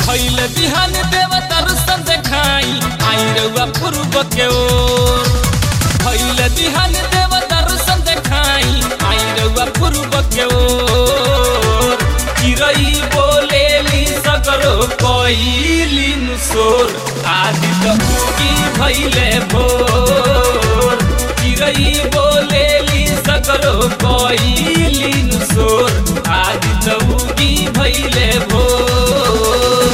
भैल बिहान देव दर्शन देखाई आई रउआ पूर्व के ओर भैल बिहान देव दर्शन देखाई आई रउआ पूर्व के ओर चिरई बोलेली सगरो कइली सोर आदि त उगी भैले भोर चिरई बोलेली सगरो कइली सोर आदि त उगी भैले भोर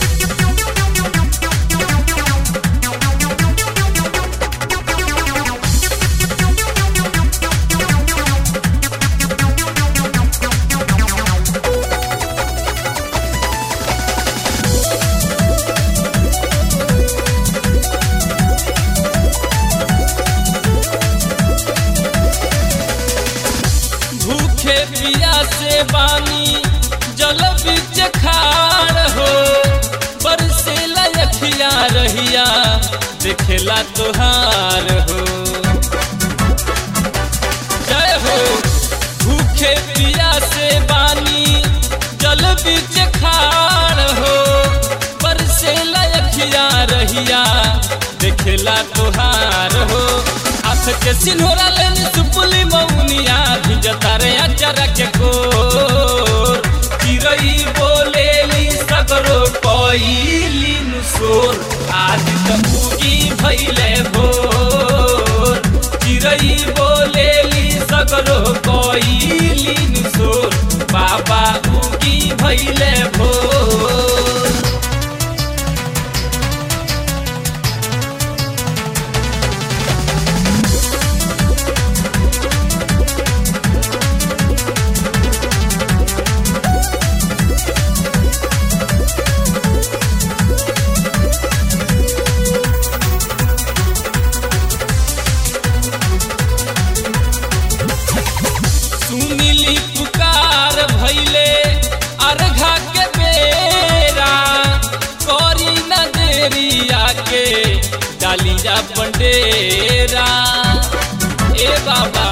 भूखे पिया से बानी जल बीच खाड़ हो बरसे लखिया रहिया देखेला तोहार हो जय हो भूखे पिया से बानी जल बीच खाड़ हो बरसे लखिया रहिया देखेला तोहार हो हाथ के सिन्होरा लेनी सुपुली मौनिया भिजता रे अचारा के कोर चिरई बोलेली सगरो कइली नुसोर आज त उगी भइले भोर चिरई बोलेली सगरो कइली नुसोर बाबा उगी भइले भोर सुनिली पुकार भैले अर्घा के बेरा करी न देरी आके डाली जा बंडेरा ए बाबा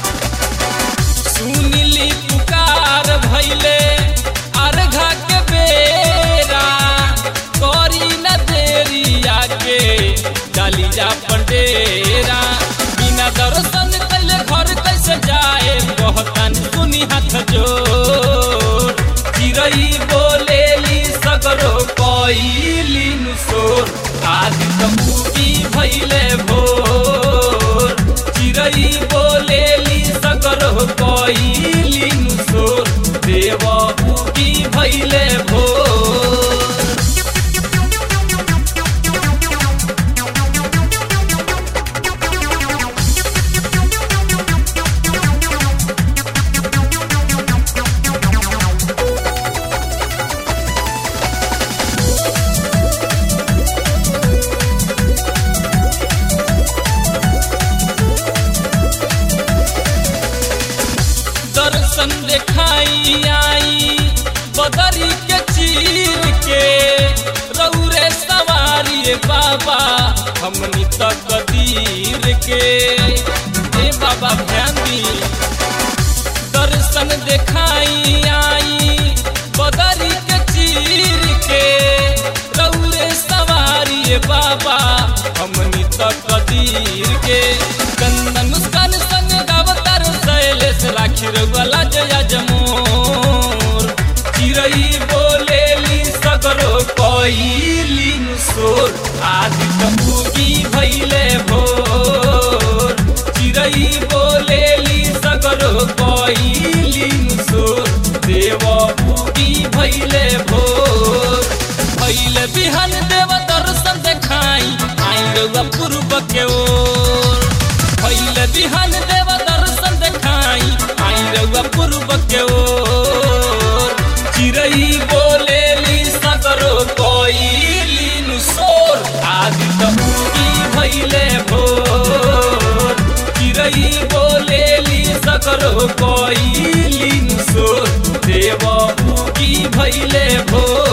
सुनिली पुकार भैले अर्घा के बेरा करी न देरी आके डाली जा बंडेरा बिना दर्शन कैले घर कैसे जाए कहतन सुनी हाथ जोर चिरई बोलेली सगरो कइली नुसोर आदि त उगी भइले भोर चिरई बोलेली सगरो कइली नुसोर देव उगी भइले भोर दर्शन देखाई आई बदरी के चीर के रौरे सवारी बाबा हमनी तक दीर के ए बाबा ध्यान दी दर्शन देखाई आई बदरी के चीर के रौरे सवारी बाबा हमनी तक दीर के कंदन मुस्कान संग गावतार शैलेश राखी रउला जया जमोर चिरई बोलेली सगरो कइली सोर आदि त उगी भइले भोर चिरई बोलेली सगरो कइली सोर देव उगी भइले भोर भइले बिहान देव दर्शन देखाई आई रउआ पूर्व के ओर भइले बिहान देव दर्शन देखाई आई रउआ पूर्व के ओर चिरई बोलेली सगरो कइली नुसोर आदि त उगी भइले भोर चिरई बोलेली सगरो कइली नुसोर देव उगी भइले भोर